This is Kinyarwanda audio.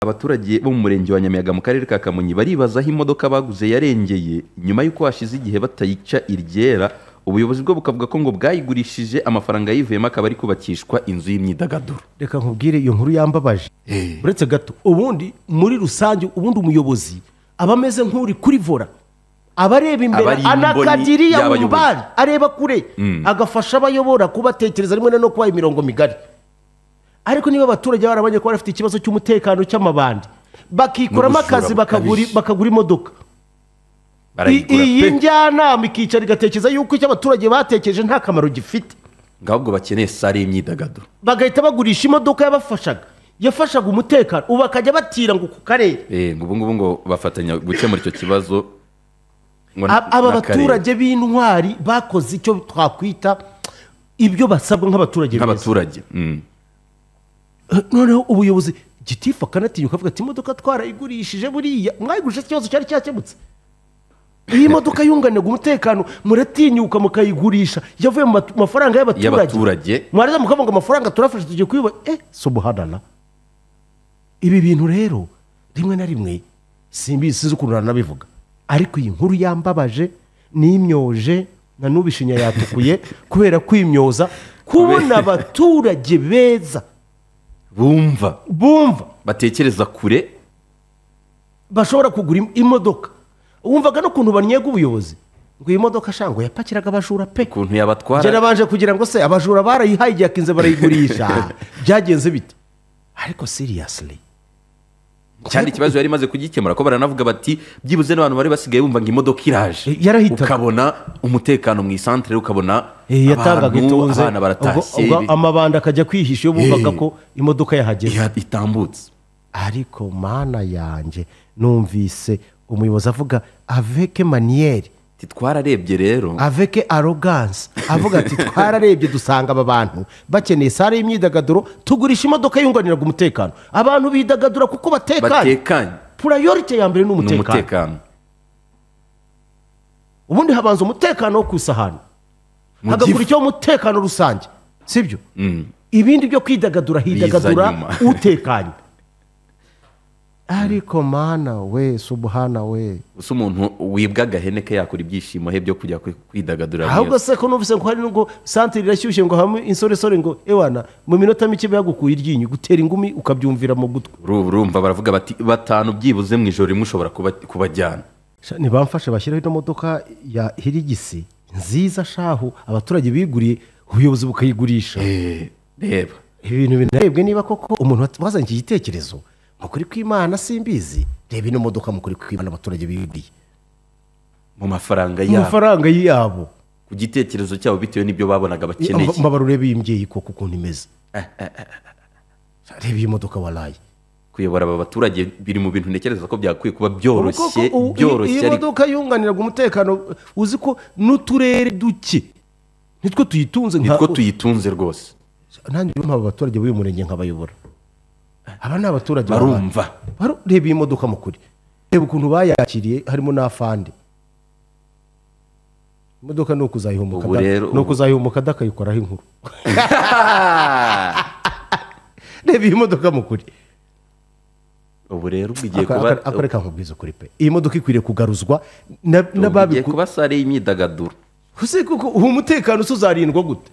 abaturage bo mu murenge wa Nyamiyaga mu karere ka Kamonyi baribaza aho imodoka baguze yarengeye nyuma y'uko hashize igihe batayica iryera ubuyobozi bwo bukavuga ko ngo bwayigurishije amafaranga yivuyemo akaba ari kubakishwa inzu y'imyidagaduro reka nkubwire iyo nkuru yambabaje uretse gato ubundi muri rusange ubundi umuyobozi aba ameze nk'uri kuri vora aba areba imbere Aba ari imboni anakagiriya mu y'abayobozi. bari areba kure agafasha abayobora kubatekereza rimwe na no kubaha imirongo migari ariko niba abaturage barabonye ko bafite ikibazo cy'umutekano cy'amabandi bakikuramo N'ubujura akazi bakagura bukabije. bakagura imodoka I- barayigura iyi pe njyanama ikicara igatekereza yuko icyo abaturage batekereje nta kamaro gifite ahubwo bakeneye sare y'imyidagaduro bagahita bagurisha imodoka yabafashaga yafashaga umutekano ubu bakajya batira ngo ku karere Eh, ngo ubu ngubu ngo bafatanya gukemura icyo kibazo ngo A- na- aba n'akarere. baturage b'intwari bakoze icyo twakwita ibyo basabwa nk'abaturage beza nk'abaturage Mm. Eh, noneho ubuyobozi gitifu akanatinyuka avuga ati imodoka twarayigurishije buriya mwayigurishije ikibazo cyari cyakemutse iyi modoka yunganiraga umutekano muratinyuka mukayigurisha yavuye mu matu- mafaranga Y'abaturage. y'abaturage mwarangiza mukavuga ngo amafaranga turafashe tugiye kuyubaka eh sobuhanana ibi bintu rero rimwe na rimwe simbi sinzi ukuntu nanabivuga ariko iyi nkuru yambabaje n'imyoje na n'ubu ishinya yatukuye kubera kwimyoza kubona abaturage beza bumva bumva batekereza kure bashobora kugura im- imodoka wumvaga n'ukuntu banyega ubuyobozi ngo iyi modoka shango yapakiraga abajura pe ukuntu yabatwara njyana banje kugira ngo se abajura barayihaye igihe akinze barayigurisha byagenze bite ariko seriyasiri cyane ikibazo yari imaze kugikemura ko baranavuga bati byibuze n'abantu bari basigaye bumva ngo imodoka iraje Eh, yarahitaga. ukabona umutekano mu isantere ukabona yatangaga abantu, itunze abana baratashye ubwo- ubwo amabanda akajya kwihisha iyo bumvaga Eh. ko imodoka yahageze bi- itambutse ariko mana yanjye numvise umuyobozi avuga aveke maniyeri Ati, twararebye rero aveke aroganse avuga ati twararebye dusanga aba bantu bakeneye sare y'imyidagaduro tugurisha imodoka yunganiraga umutekano abantu bidagadura kuko batekanye batekanye purayorite ya mbere ni ni umutekano umutekano ubundi habanza umutekano wo ku isahani Mu hagakurikiyeho umutekano rusange sibyo ibindi byo kwidagadura hidagadura nyuma. utekanye ariko mana we subuhana we gusa umuntu wibwa agahene ke yakora ibyishimo he byo kujya kwi- kwidagadura ahubwo neza. se ko numvise ngo hari nubwo santire irashyushye ngo habamo insoresore ngo ewana mu minota mike bagukuye iryinyo gutera ingumi ukabyumvira mu gutwi Uru- urumva baravuga bati batanu byibuze mu ijoro rimwe ushobora kuba- kubajyana Sha, ntibamfashe bashyiraho ino modoka ya hirigisi nziza shahu abaturage biguriye ubuyobozi bukayigurisha Eh, reba ibi bintu binarebwe niba koko umuntu wat- wazanye iki gitekerezo mukuri kw'imana simbizi reba ino modoka mukuri kw'imana abaturage biguriye mu mafaranga mu yabo mafaranga yabo ku gitekerezo cyabo bitewe n'ibyo babonaga bakeneye mbabara urebe iyi mbyeyi koko ukuntu imeze reba iyi modoka waraye kuyobora aba baturage biri mu bintu ntekereza ko byakwiye kuba Koko byoroshye u- byoroshye iyi ariko modoka yunganiraga umutekano uzi ko n'uturere duke nitwo tuyitunze nka nitwo tuyitunze rwose nanjye rero mpaba abaturage b'uyu murenge nkabayobora aba ni abaturage barumva baba- baru- reba iyi modoka mukuri reba ukuntu bayakiriye harimo n'afande imodoka ni ukuzayihumuka Ubu rero- ni ukuzayihumuka adakayikoraho inkuru reba iyi modoka mukuri ubu rero ubwo igiye kuba akareka nkubwiza ukuri pe iyi modoka ikwiriye kugaruzwa na- ubu igiye n'ababiku kuba sare y'imyidagaduro ese kuko uwo mutekano se uzarindwa gute